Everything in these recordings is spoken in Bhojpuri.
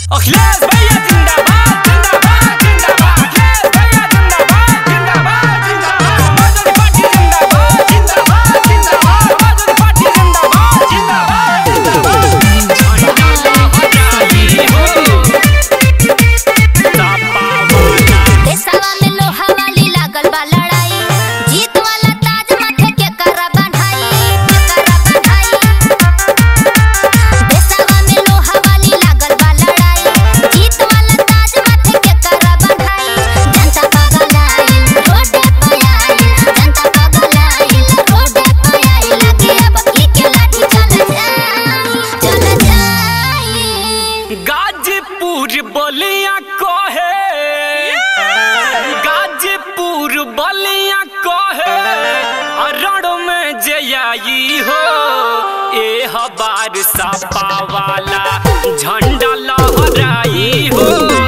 अखिलेश भैया जिंदाबाद जिंदाबाद जिंदाबाद अखिलेश भैया जिंदाबाद जिंदाबाद जिंदाबाद समाजवादी पार्टी जिंदाबाद जिंदाबाद जिंदाबाद समाजवादी पार्टी जिंदाबाद जिंदाबाद जिंदाबाद देशवा में लोहा वाली लागल बा लड़ाई जीत वाला ताज माथे के करा बंधाई के करा बंधाई देशवा में लोहा वाली लागल बा लड़ाई जीत वाला ताज माथे के करा बंधाई जनता पागल आइल रोडे पे आइल जनता पागल आइल रोडे पे आइल लगे अब ई के लाठी चल जाई चल जाई गाजीपुर बलिया कहे गाजीपुर बलिया कहे अरण में जयाई हो ए हबार सापा वाला झंडा लहराई हो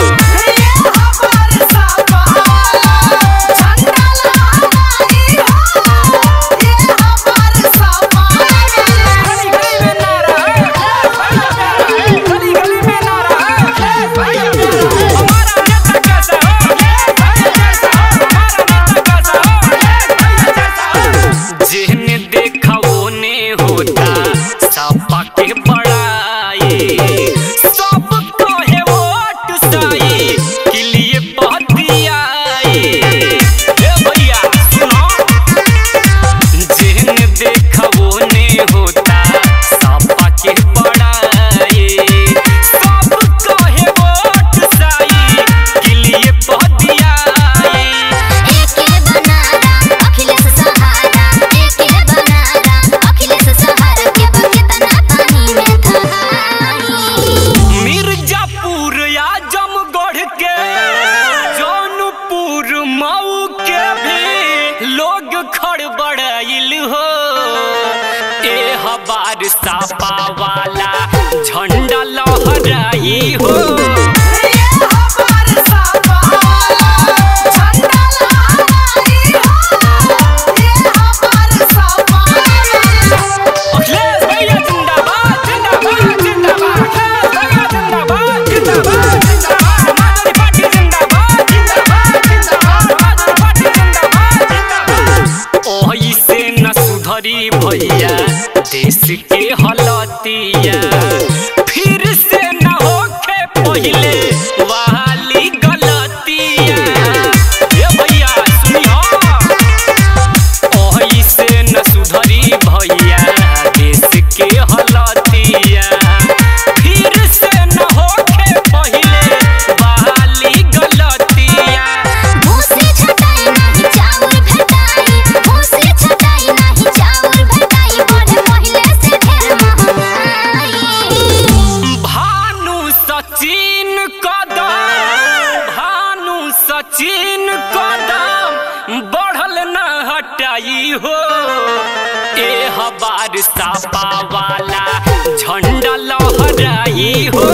गली गली में नारा है गली गली में नारा है हमारा नेता कैसा हो भैया जैसा हो हमारा नेता कैसा हो भैया जैसा हो जिन्हें देखा वो ने होता सपा के बड़ाई सब कहे वोट साई के लिए बतियाई ए भैया सुनो जिन्हें देखा वो ने होता सपा के बड़ाई सब कहे वोट साई के लिए बतियाई एके बनारा अखिलेश सहारा एके बनारा अखिलेश सहारा के बकेतना पानी में थहाई मिर्जापुर आजमगढ़ के जौनपुर मऊ के भी लोग खड़बड़ाइल हो ए हबार सापा वाला झंडा लहराई हो अखिलेश भैया जिंदाबाद जिंदाबाद जिंदाबाद अखिलेश भैया जिंदाबाद जिंदाबाद जिंदाबाद समाजवादी पार्टी जिंदाबाद जिंदाबाद जिंदाबाद समाजवादी पार्टी जिंदाबाद जिंदाबाद ओही से न सुधरी भैया देश के हलतिया फिर से न होखे पहिले वाली गलतिया ए भैया सुनियो ओही से न सुधरी भैया देश के हलतिया फिर से न होखे पहिले बहाली गलतिया भूसी छटाई नहीं चाउर भेटाई भूसी छटाई नहीं चाउर भेटाई बढ़े पहिले से ढेर महंगाई भानु सचिन कदम भानु सचिन कदम बढ़ल न हटाई हो ए हबार सापा वाला झंडा लहराई हो